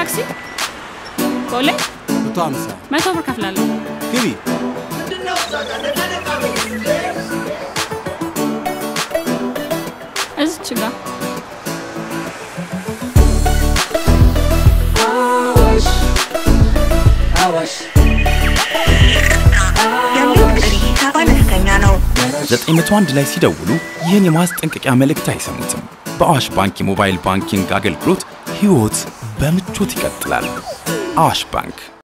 ታክሲ ቦሌ መቶ ሃምሳ መቶ ብር ከፍላለሁ። ግቢ። እዚች ጋ የሚወስድ ሂሳብ አነስተኛ ነው። 901 ላይ ሲደውሉ ይህን የማስጠንቀቂያ መልእክት አይሰሙትም። በአዋሽ ባንክ የሞባይል ባንኪንግ አገልግሎት ሕይወት በምቾት ይቀጥላል። አዋሽ ባንክ